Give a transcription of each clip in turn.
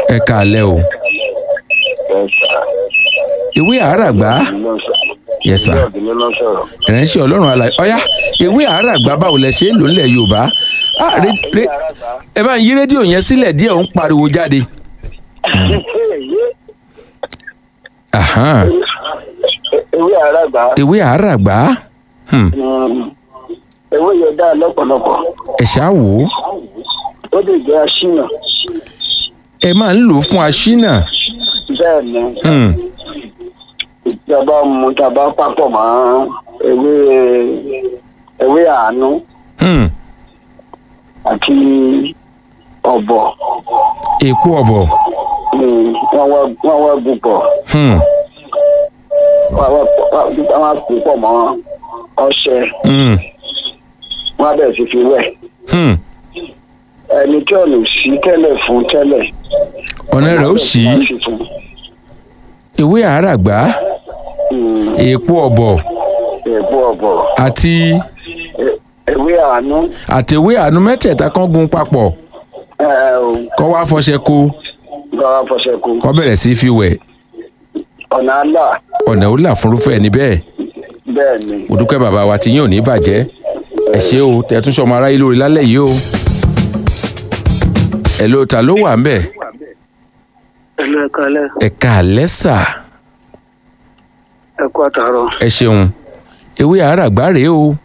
ẹ káalẹ́ o ìwé àràgbá Yes, sir. ìránṣẹ́ ọlọ́run àlàyé ọ̀yá ìwé àràgbá báwo lẹ ṣe é lò nílẹ̀ yorùbá Ah, re- re- ẹ bá ń yí rédíò yẹn sílẹ̀ díẹ̀ ó ń pariwo jáde. Ahan, ewé àràgbà ìwé àràgbá Hmm, ewé yẹn dá lọ́pọ̀lọpọ̀ ẹ ṣáà wò ó ó lè jẹ́ aṣíyàn ẹ máa ń lò ó fún aṣínà bẹ́ẹ̀ ni Hmm, ìjọba mú tàbá papọ̀ mọ́ ewé ewé àánú hmm, àti ọ̀bọ̀ èpo ọ̀bọ̀ ni wọ́n wá wọ́n wá gùn pọ̀ Hmm, wọ́n wá wọ́n wá gùn pọ̀ mọ́ ọṣẹ hmm, wọ́n á bẹ̀rẹ̀ sí fi wẹ̀ hmm. ẹni tí ò ní sí tẹ́lẹ̀ fún tẹ́lẹ̀ ọ̀nà rẹ̀ ó ṣí wọ́n á sì fún ìwé àràgbá un. èpo ọ̀bọ̀ èpo ọ̀bọ̀ àti e- ewé àánú àtẹ̀wé àánú mẹ́tẹ̀ẹ̀ta kan gun papọ̀ ẹ ò kọ́ wá fọṣẹ kó gbọ́dọ̀ fọṣẹ kú kọ́ bẹ̀rẹ̀ sí í fi wẹ̀ ọ̀nà àlà ọ̀nà ó là fúnrúfẹ́ ẹni bẹ́ẹ̀ bẹ́ẹ̀ ni mo dúpẹ́ bàbá wa tí yín ò ní bàjẹ́ ẹ ṣé o tẹ̀tún sọmọ aráyé lórí lálẹ́ yìí o ẹ ló ta ló wà ń bẹ̀ ẹlú ẹ̀ka alẹ́ ẹ káalẹ́ sà ẹ̀kú àtàrọ̀. ẹ ṣeun ewé àràgbá rèé o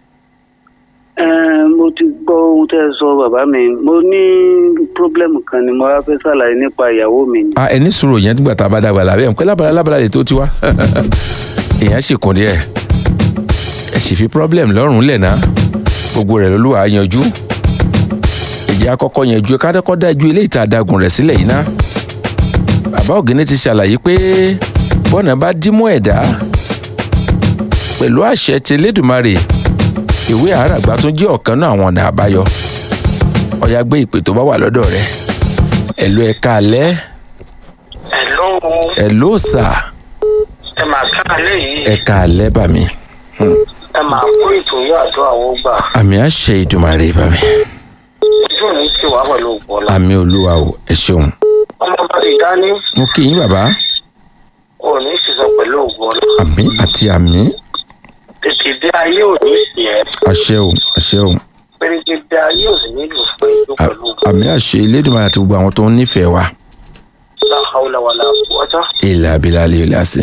mo ti gbọ́ ohun tẹ́ ẹ sọ bàbá mi mo ní pírọ́blẹ́mù kan ni mo wá fẹ́ ṣàlàyé nípa ìyàwó mi ni. a ẹni sọ̀rọ̀ yẹn nígbà tá a bá dàgbà làbẹ́ ẹ̀ ń pẹ́ lábàlá lábàlá lè tó tiwa èèyàn sì kún díẹ̀ ẹ sì fi problem lọ́rùn lẹ̀ ná gbogbo rẹ̀ lolúwa yanjú ìjà àkọ́kọ́ yanjú ẹ kádẹ́kọ́ dájú ilé ìta dagun rẹ̀ sílẹ̀ yìí ná bàbá ògìní ti ṣàlàyé pé bọ́nà bá dímú ẹ̀dá pẹ̀lú àṣẹ ti Elédùmarè ìwé àràgbá tún jẹ́ ọ̀kan náà àwọn ọ̀nà àbáyọ ọ̀yá gbé ìpè tó bá wà lọ́dọ̀ rẹ̀ ẹ̀lú ẹ̀ka alẹ́ ẹ̀lọ́ ẹ̀ ló sà ẹ máa ká alẹ́ yìí ẹ̀ka alẹ́ bà mí ẹ máa kó ìtòyí àdó àwọn gbà àmì àṣẹ ìdùmarè bà mí ojú òní ti wà pẹ̀lú ògbọ́lá. àmì olúwa o ẹ ṣeun ọmọ bá ti dání mo kí yín bàbá òní sísọ pẹ̀lú ògbọ́lá. àmì àti àmì tètè dé ayé òní sí ẹ àṣẹ o àṣẹ o péréte dé ayé òní nílùú fún ìlú À- pẹ̀lú ògbọ́lá. àmì àṣẹ Elédùmarè àti gbogbo àwọn tó ń nífẹ̀ẹ́ wa láhàúlà wà láàbùwọ́tá. ilà abilà lè lè àṣẹ.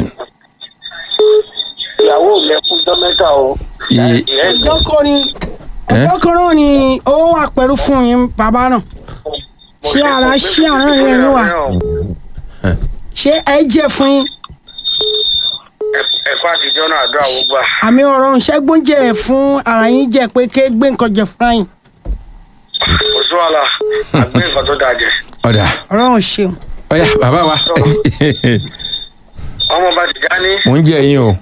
ìyàwó mi kú dọ́mẹ́ta o. Iye- ìyá ẹ̀ ọjọ́ kan ni ọjọ́ kan náà ni ó wà pẹ̀lú fún yín bàbá náà ṣé ara ṣé àrùn rẹ̀ ló wà ṣé ẹ jẹ́ fún yín ẹ̀kọ́ àtijọ́ náà àdó àwọn gbà. àmì ọ̀rọ̀ ṣẹ́gbọ́n jẹ́ fún ara yín jẹ́ pé ké gbé nǹkan jẹ fúnra yín kò sí wàhálà àgbẹ̀ nǹkan tó dáa jẹ. ọ̀dà ọ̀rọ̀ ṣeun ọ̀yà bàbá wa ọmọ bá ti já ní mò ń jẹ yín o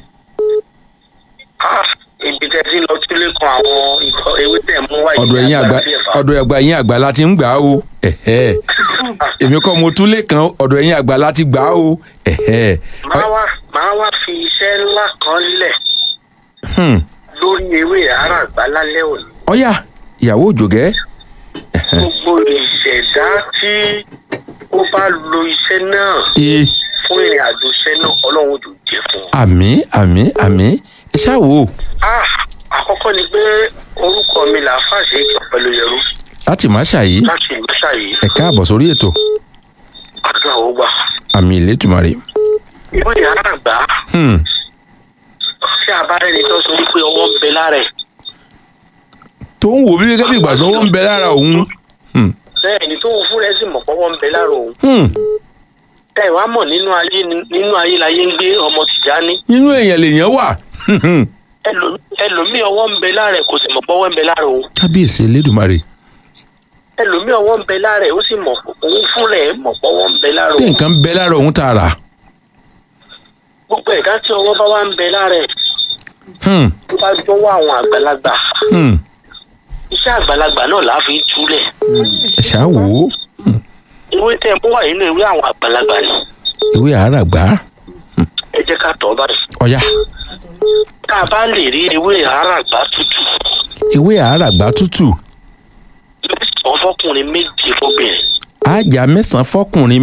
ibi tẹ́ ti lọ sílé kan àwọn nǹkan ewé tẹ̀ mú wáyé. ọ̀dọ̀ ẹ̀yin àgbà ọ̀dọ̀ ẹ̀gbà yín àgbà la ti ń gbà á o ẹ̀hẹ́. èmi kọ́ mo túlé kan ọ̀dọ̀ ẹ̀yin àgbà la ti gbà á o ẹ̀hẹ́. máa wá máa wá fi iṣẹ́ ńlá kan lẹ̀ Hmm. lórí ewé ara àgbà lálẹ́ òní. ọ̀yà ìyàwó òjògẹ́ gbogbo ìṣẹ̀dá tí ó bá lo iṣẹ́ náà ee fún ìrìn àjò iṣẹ́ náà ọlọ́run jù jẹ́ fún un. àmì àmì àmì ẹ ṣáà wò ó Ah, àkọ́kọ́ ni pé orúkọ mi là á fàṣẹ ìjọ pẹ̀lú yẹrù láti má ṣàyí láti ìgbésà yìí ẹ káàbọ̀ sórí ètò àdúrà ó gbà. àmì ìlétùmarè. ìwé ìyára àgbà Hmm. tí a bá rẹni tó sọ wípé ọwọ́ ń bẹ lára ẹ̀ tó ń wò bí gẹ́gẹ́ bí ìgbà tó ń bẹ lára òun. Hmm. bẹ́ẹ̀ ni tó ń fún rẹ̀ sì mọ̀ pọ́wọ́ ń bẹ lára òun. Hmm. ẹ wá mọ̀ nínú ayé nínú ayé láyé ń gbé ọmọ Tìjání nínú èèyàn lèèyàn wà. Hmm. Ẹlò- ẹlòmíì ọwọ́ ń bẹ lára ẹ̀ kò sì mọ̀ pọ́wọ́ ń bẹ lára òun. kábíyèsí elédùmarè ẹlòmíì ọwọ́ ń bẹ lára ẹ̀ ó sì mọ̀ òun fún rẹ̀ mọ̀ pọ́wọ́ ń bẹ lára tí òun. nǹkan bẹ lára òun tààrà. gbogbo ẹ̀dá tí ọwọ́ bá wá ń bẹ lára ẹ̀ Hmm. tó bá jọ̀wọ́ àwọn àgbàlagbà Hmm. iṣẹ́ àgbàlagbà náà là á fi túlẹ̀. ẹ ṣáà wò ó ìwé tẹ́ ẹ mú wà nínú ìwé àwọn àgbàlagbà ni ìwé àràgbá ẹ jẹ́ ká tọ́ báyìí. ọ̀yà tá a bá lè rí ewé àràgbá tútù ìwé àràgbá tútù mẹ́sàn-án fọkùnrin méje fọbìnrin àjà mẹ́sàn-án fọkùnrin